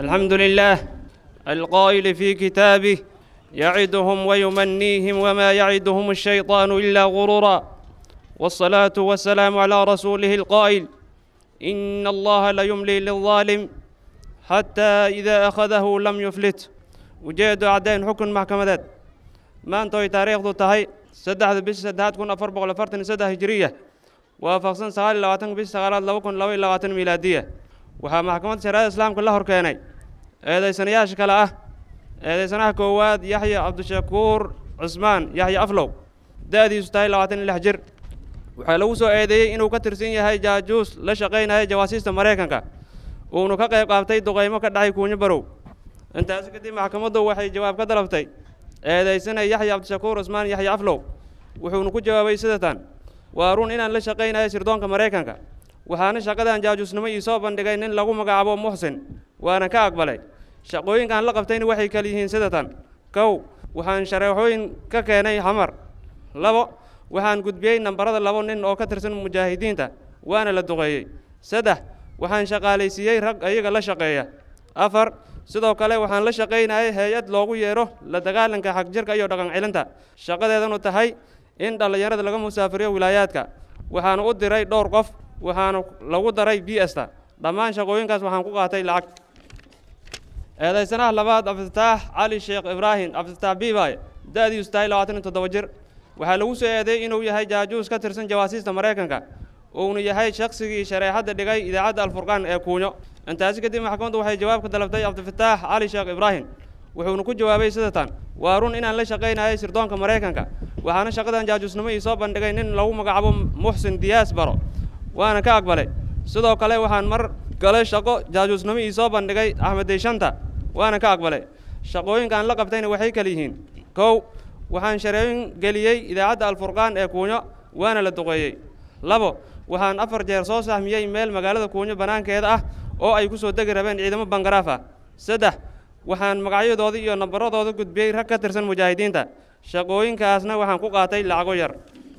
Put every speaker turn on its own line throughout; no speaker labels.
الحمد لله القائل في كتابه يعدهم ويمنيهم وما يعدهم الشيطان إلا غرورا والصلاة والسلام على رسوله القائل إن الله ليملي للظالم حتى إذا أخذه لم يفلت وجيد عدين حكم محكمة ما أنتو تاريخ ذو تهي سدح بش سدحات كون أفر بغل فرتن سدح هجرية وافقسن سغال لواتن بش سغالات لو كن لوي لواتن ميلادية وها محكمة شرائع الإسلام كلها هركيني إذا سنياش كلا أه إذا سنه كواد يحيى عبد الشكور عثمان يحيى أفلو دادي ستاي لواتن الحجر waxaa lagu soo eedeeyey inuu ka tirsan yahay jaajuus la shaqaynaya jawaasiista maraykanka uunu ka qayb qaabtay duqaymo ka dhacay kuunyo barow intaasi kadib maxkamaddu waxay jawaab ka dalabtay eedaysanay yaxya cabdishakuur cusmaan yaxya aflow wuxuuna ku jawaabay sidatan waa run inaan la shaqaynayo sirdoonka maraykanka waxaana shaqadan jaajuusnimo ii soo bandhigay nin lagu magacaabo muxsin waana ka aqbalay shaqooyinkaan la qabtayna waxay kala yihiin sidatan kow waxaan shareexooyin ka keenay xamar labo waxaan gudbiyey nambarada labo nin oo ka tirsan mujaahidiinta waana la duqeeyey saddex waxaan shaqaalaysiiyey rag ayaga la shaqeeya afar sidoo kale waxaan la shaqaynayay hay-ad loogu yeero la dagaalanka xagjirka iyo dhaqan celinta shaqadeedanu tahay in dhallinyarada laga musaafiriyo wilaayaadka waxaana u diray dhowr qof waxaana lagu daray b sta dhammaan shaqooyinkaas waxaan ku qaatay lacag eedaysanaha labaad cabdifataax cali sheekh ibraahim cabdifataax biibaaye da-diisu tahay labaatan iyo toddoba jir waxaa lagu soo eedeeyey inuu yahay jaajuus ka tirsan jawaasiista maraykanka uuna yahay shaqsigii shareexadda dhigay idaacadda alfurqaan ee kuunyo intaasi kadib maxkamaddu waxay jawaab ka dalabtay cabdifataax cali sheekh ibraahim wuxuuna ku jawaabay sidatan waa run inaan la shaqaynayay sirdoonka maraykanka waxaana shaqadan jaajuusnimo ii soo bandhigay nin lagu magacaabo muxsin diyaas baro waana ka aqbalay sidoo kale waxaan mar gale shaqo jaajuusnimo ii soo bandhigay axmed deyshanta waana ka aqbalay shaqooyinkaan la qabtayna waxay kala yihiin kow waxaan shareeyin geliyey idaacadda alfurqaan ee kuunyo waana la duqeeyey labo waxaan afar jeer soo sahmiyey meel magaalada kuunyo bannaankeeda ah oo ay ku soo degi rabeen ciidamo bangaraaf ah saddex waxaan magacyadooda iyo nambaradooda gudbiyey rag ka tirsan mujaahidiinta shaqooyinkaasna waxaan ku qaatay lacago yar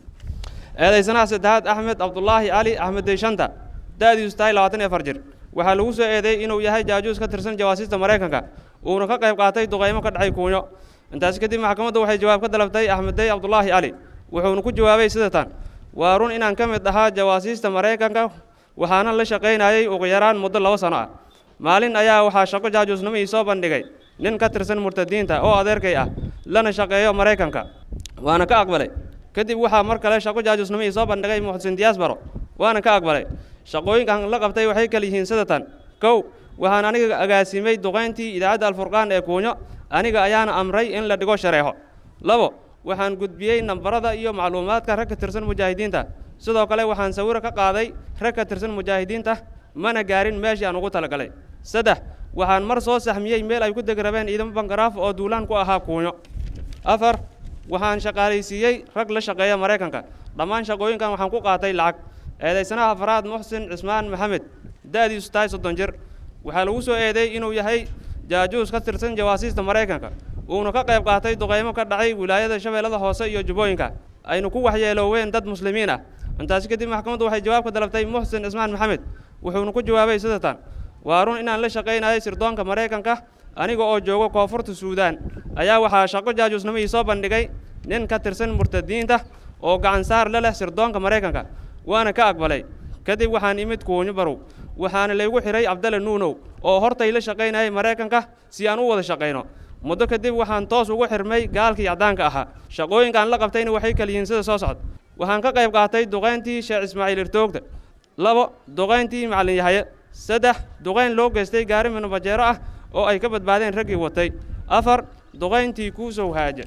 eedaysanaha saddexaad axmed cabdulaahi cali axmed deyshanta da-diisu tahay labaatan iyo afar jir waxaa lagu soo eedeeyey inuu yahay jaajuus ka tirsan jawaasiista maraykanka uuna ka qayb qaatay duqaymo ka dhacay kuunyo intaasi kadib maxkamaddu waxay jawaab ka dalabtay axmeddey cabdulaahi cali wuxuuna ku jawaabay sidatan waa run inaan ka mid ahaa jawaasiista maraykanka waxaana la shaqaynayay ugu yaraan muddo laba sano ah maalin ayaa waxaa shaqo jaajuusnimo ii soo bandhigay nin ka tirsan murtadiinta oo adeerkay ah lana shaqeeyo maraykanka waana ka aqbalay kadib waxaa mar kale shaqo jaajuusnimo ii soo bandhigay muxsin diyaas baro waana ka aqbalay shaqooyinkan la qabtay waxay kala yihiin sidatan kow waxaan aniga agaasimay duqayntii idaacadda alfurqaan ee kuunyo aniga ayaana amray in la dhigo shareexo labo waxaan gudbiyey nambarada iyo macluumaadka rag ka tirsan mujaahidiinta sidoo kale waxaan sawiro ka qaaday rag ka tirsan mujaahidiinta mana gaarin meeshii aan ugu talagalay saddex waxaan mar soo saxmiyey meel ay ku degi rabeen ciidamo bangaraaf oo duulaan ku ahaa kuunyo afar waxaan shaqaalaysiiyey rag la shaqeeya maraykanka dhammaan shaqooyinkan waxaan ku qaatay lacag eedaysanaha afraad muxsin cismaan maxamed da-diisu tahay soddon jir waxaa lagu soo eedeeyey inuu yahay jaajuus ka tirsan jawaasiista maraykanka uuna ka qayb qaatay duqaymo ka dhacay wilaayada shabeellada hoose iyo jubbooyinka aynu ku waxyeelooween dad muslimiin ah intaasi kadib maxkamaddu waxay jawaab ka dalabtay muxsin cismaan maxamed wuxuuna ku jawaabay sidatan waa run inaan la shaqaynayay sirdoonka maraykanka aniga oo joogo koonfurta suudaan ayaa waxaa shaqo jaajuusnimo ii soo bandhigay nin ka tirsan murtadiinta oo gacan saar la leh sirdoonka maraykanka waana ka aqbalay kadib waxaan imid kuunyo barow waxaana laygu xidhay cabdalla nuunow oo hortay la shaqaynayay maraykanka si aan u wada shaqayno muddo kadib waxaan toos ugu xirmay gaalkii caddaanka ahaa shaqooyinkaan la qabtayna waxay kala yihiin sida soo socda waxaan ka qayb qaatay duqayntii sheekh ismaaciil irtoogta labo duqayntii macallin yahaye saddex duqayn loo geystay gaari minubajeero ah oo ay ka badbaadeen raggii watay afar duqayntii kuusow haaje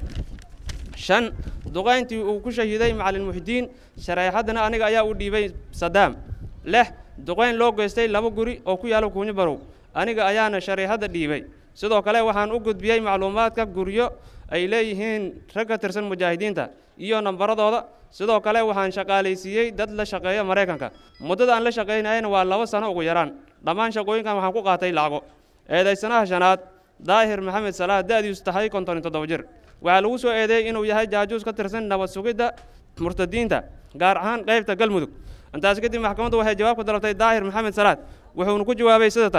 shan duqayntii uu ku shahiiday macallin muxdiin shareexaddana aniga ayaa u dhiibay sadaam lix duqayn loo geystay laba guri oo ku yaalla kuunyo barow aniga ayaana shareexadda dhiibay sidoo kale waxaan u gudbiyey macluumaadka guryo ay leeyihiin rag ka tirsan mujaahidiinta iyo nambaradooda sidoo kale waxaan shaqaalaysiiyey dad la shaqeeya maraykanka muddada aan la shaqaynayana waa laba sano ugu yaraan dhammaan shaqooyinkan waxaan ku qaatay lacago eedaysanaha shanaad daahir maxamed salaah da-diisu tahay konton iyo toddoba jir waxaa lagu soo eedeeyey inuu yahay jaajuus ka tirsan nabad sugidda murtadiinta gaar ahaan qaybta galmudug intaas kadib maxkamaddu waxay jawaab ka dalabtay daahir maxamed salaad wuxuuna ku jawaabay sidatan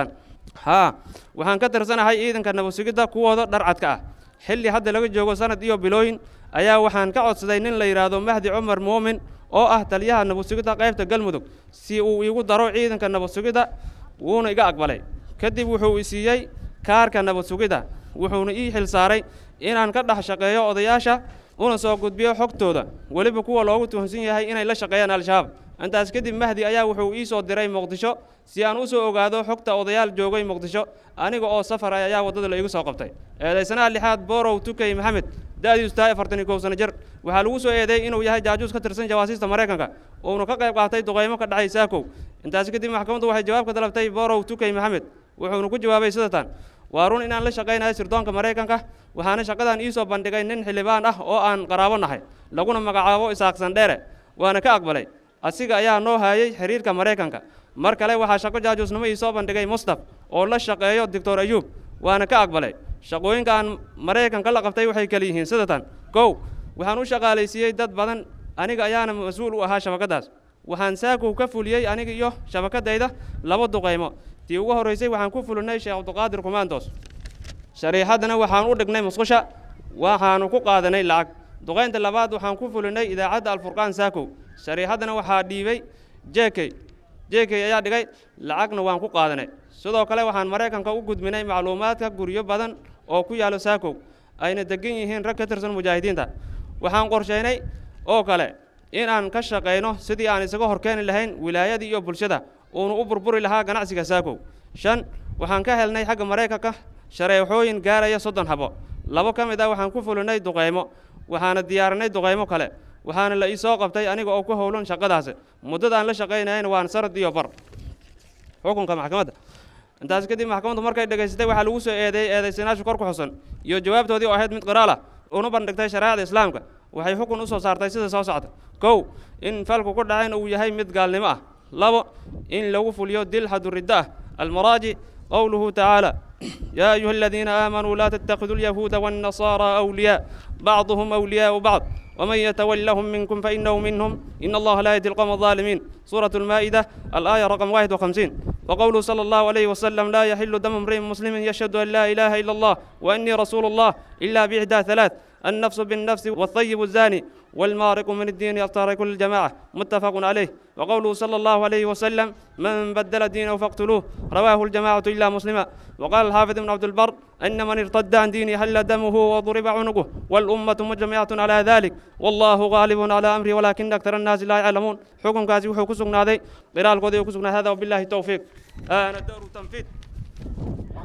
haa waxaan ka tirsanahay ciidanka nabadsugidda kuwooda dharcadka ah xilli hadda laga joogo sanad iyo bilooyin ayaa waxaan ka codsaday nin la yidhaahdo mahdi cumar muumin oo ah taliyaha nabadsugidda qaybta galmudug si uu iigu daro ciidanka nabadsugidda wuuna iga aqbalay kadib wuxuu i siiyey kaarka nabadsugidda wuxuuna ii xil saaray inaan ka dhex shaqeeyo odayaasha una soo gudbiyo xogtooda weliba kuwa loogu tuhunsan yahay inay la shaqeeyaan al-shabaab intaas kadib mahdi ayaa wuxuu ii soo diray muqdisho si aan u soo ogaado xogta odayaal joogay muqdisho aniga oo safar ah ayaa waddada la igu soo qabtay eedaysanaha lixaad borow tukey maxamed da'diisu tahay afartan iyo kow sano jir waxaa lagu soo eedeeyey inuu yahay jaajuus ka tirsan jawaasiista maraykanka uuna ka qayb qaatay duqaymo ka dhacay saakow intaas kadib maxkamaddu waxay jawaab ka dalabtay borow tukey maxamed wuxuuna ku jawaabay sidatan waa run inaan la shaqaynayo sirdoonka maraykanka waxaana shaqadan ii soo bandhigay nin xildhibaan ah oo aan qaraabo nahay laguna magacaabo isaaqsan dheere waana ka aqbalay asiga ayaa noo haayay xiriirka maraykanka mar kale waxaa shaqo jaajuusnimo ii soo bandhigay mustaf oo la shaqeeyo doctor ayuub waana ka aqbalay shaqooyinka aan maraykanka la qabtay waxay kala yihiin sidatan kow waxaan u shaqaalaysiiyey dad badan aniga ayaana mas-uul u ahaa shabakaddaas waxaan saakow ka fuliyey aniga iyo shabakadayda laba duqaymo tii ugu horraysay waxaan ku fulinay sheekh cabdiqaadir kumaandoos shariixaddana waxaan u dhignay musqusha waxaanu ku qaadanay lacag duqaynta labaad waxaan ku fulinay idaacadda alfurqaan saakow shariixaddana waxaa dhiibay jekey jekey ayaa dhigay lacagna waan ku qaadanay sidoo kale waxaan maraykanka u gudbinay macluumaadka guryo badan oo ku yaalo saakow ayna degan yihiin rag ka tirsan mujaahidiinta waxaan qorshaynay oo kale inaan ka shaqayno sidii aan isaga horkeeni lahayn wilaayadii iyo bulshada uunu u burburi lahaa ganacsiga saakow shan waxaan ka helnay xagga maraykanka shareexooyin gaaraya soddon habo labo ka mid ah waxaan ku fulinay duqaymo waxaana diyaarinay duqaymo kale waxaana la ii soo qabtay aniga oo ku howlan shaqadaasi muddada aan la shaqaynayana waan sanad iyo bar xukunka maxkamadda intaas kadib maxkamaddu markay dhegaysatay waxaa lagu soo eedeeyey eedaysanaashu kor ku xusan iyo jawaabtoodii oo ahayd mid qiraal ah una bandhigtay shareecada islaamka waxay xukun u soo saartay sida soo socda kow in falku ku dhacayn uu yahay mid gaalnimo ah labo in lagu fuliyo dil xaduridda ah almaraajic qowluhu tacaala yaa ayuha aladiina aamanuu laa tattakhiduu alyahuuda waannasaaraa awliyaa bacduhum awliyaau bacd ومن يتولهم منكم فإنه منهم إن الله لا يهدي القوم الظالمين سورة المائدة الآية رقم 51 وقوله صلى الله عليه وسلم لا يحل دم امرئ مسلم يشهد أن لا إله إلا الله وأني رسول الله إلا بإحدى ثلاث النفس بالنفس والطيب الزاني والمارق من الدين يفترق الجماعة متفق عليه وقوله صلى الله عليه وسلم من بدل دينه فاقتلوه رواه الجماعة إلا مسلما وقال الحافظ بن عبد البر أن من ارتد عن دينه حل دمه وضرب عنقه والأمة مجمعة على ذلك والله غالب على أمره ولكن أكثر الناس لا يعلمون حكم كاسي وحكم سقنا ذي قرال قضي وكسقنا هذا وبالله التوفيق آه الدور تنفيذ